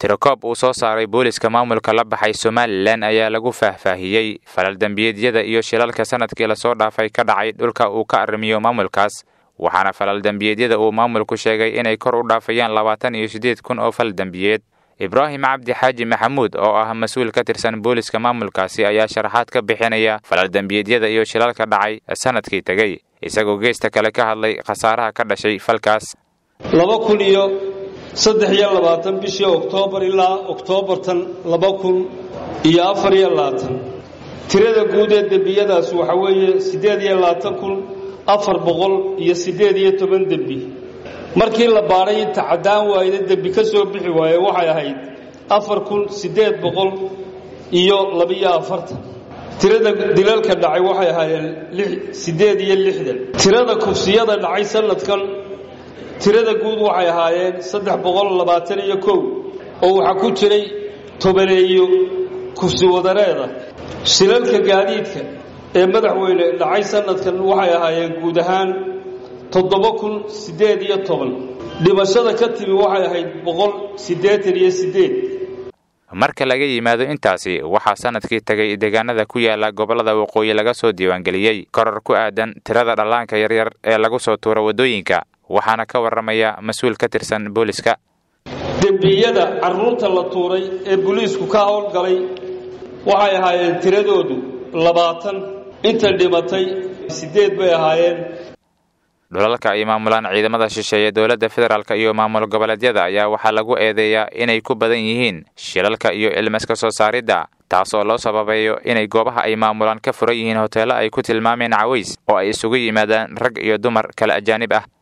tirakoob uu soo saaray booliska maamulka la baxay somalilan ayaa lagu faahfaahiyey falal dembiyeedyada iyo shilalka sanadkii lasoo dhaafay ka dhacay dhulka uu ka arrimiyo maamulkaas waxaana falal dembiyeedyada uu maamulku sheegay inay kor u dhaafayaan labaatan iyo siddeed kun oo fal dembiyeed ibraahim cabdi xaaji maxamuud oo ah mas-uul ka tirsan booliska maamulkaasi ayaa sharaxaad ka bixinaya falal dembiyeedyada iyo shilalka dhacay sanadkii tegey isagoo geesta kale ka hadlay khasaaraha ka dhashay falkaas laba kun iyo saddex iyo labaatan bishii oktoobar ilaa oktoobartan laba kun iyo afar iyo labaatan tirada guud ee dembiyadaas waxa weeye siddeed iyo labaatan kun afar boqol iyo siddeed iyo toban dembi markii la baadhay inta caddaan waayda dembi ka soo bixi waaye waxay ahayd afar kun siddeed boqol iyo labiyo afartan tirada dilalka dhacay waxay ahaayeen siddeed iyo lixdan tirada kufsiyada dhacay sanadkan tirada guud waxay ahaayeen saddex boqol labaatan iyo kow oo waxaa ku jiray tobaneeyo kufsi wadareeda shilalka gaadiidka ee madaxweyne dhacay sanadkan waxay ahaayeen guud ahaan toddoba kun siddeed iyo toban dhimashada ka timi waxay ahayd boqol siddeetan iyo siddeed marka laga yimaado intaasi waxaa sanadkii tegay deegaanada ku yaala gobollada waqooyi laga soo diiwaangeliyey koror ku aadan tirada dhallaanka yaryar ee lagu soo tuuro waddooyinka waxaana ka warramaya mas-uul ka tirsan booliska dembiyada carruurta la tuuray ee booliisku ka howlgalay waxay ahaayeen tiradoodu labaatan inta dhimatay siddeed bay ahaayeen dhulalka ay maamulaan ciidamada shisheeye dowladda federaalk iyo maamul goboleedyada ayaa waxaa lagu eedeeyaa inay ku badan yihiin shilalka iyo ilmaska soo saaridda taas oo loo sababeeyo inay goobaha ay maamulaan ka furan yihiin hoteello ay ku tilmaameen caways oo ay isugu yimaadaan rag iyo dumar kala ajaanib ah